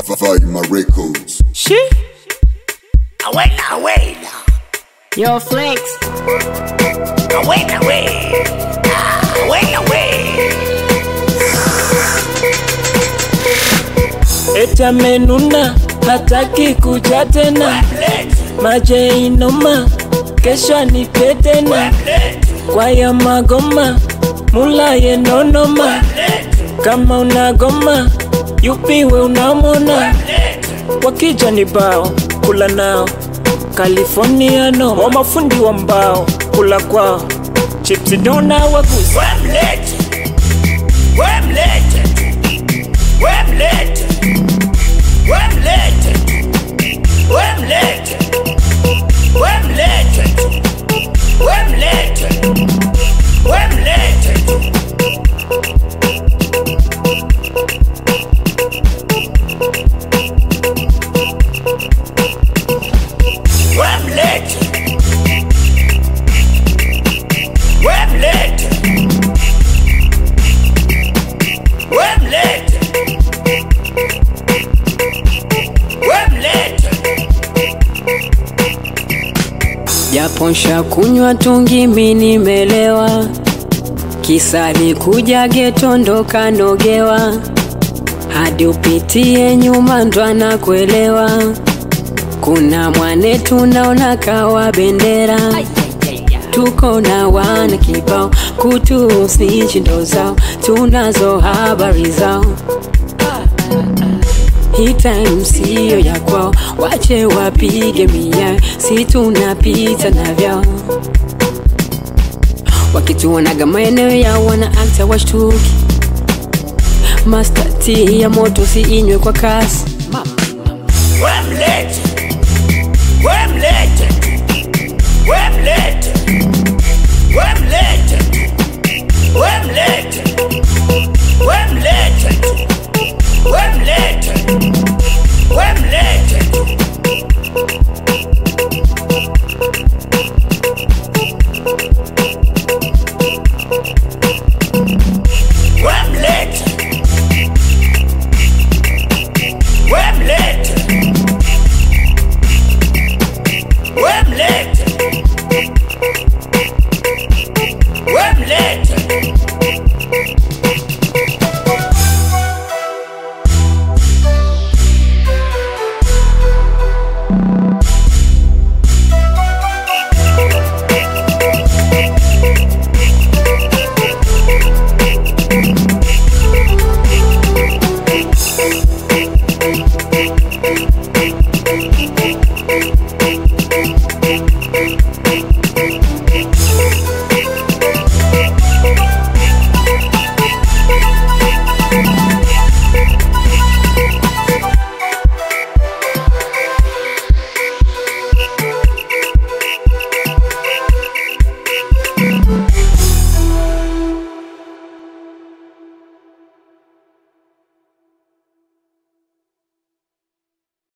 Faima Records. She? Awena, awena, Yo, Flex. awena, we. Ah, Awena, we. Eti amenuna, hataki kuja tena. Late, Maje inoma, kesho anipe tena. late, Kwa ya magoma, mula ye nonoma. late, Kama unagoma, yupiwe unamona. late. Wakija ni bao, kula nao. California no, wa mafundi wa mbao, kula kwao. Chipsi dona wagusa. Wem late, wem late, wem late, wem late, wem late, wem late, wem late, wem late. Wem late, wem late. Wemlet. Wemlet. Japo nsha kunywa tungi mi nimelewa, kisa alikuja geto ndo kanogewa, hadi upitie nyuma ndo anakuelewa. Kuna mwane tunaona kawa bendera, tuko na wana kibao, kutusi ndo zao, tunazo habari zao hii time siyo ya kwao, wache wapige mia, si tunapita na vyao. Wakituonaga maeneo yao wana akta washtuki, Master T ya moto si inywe kwa kasi. Wemlet. Wemlet. Wemlet. Wemlet. Wemlet. Wemlet. Wemlet. Wemlet. Wemlet. Wemlet. Wemlet. Wemlet.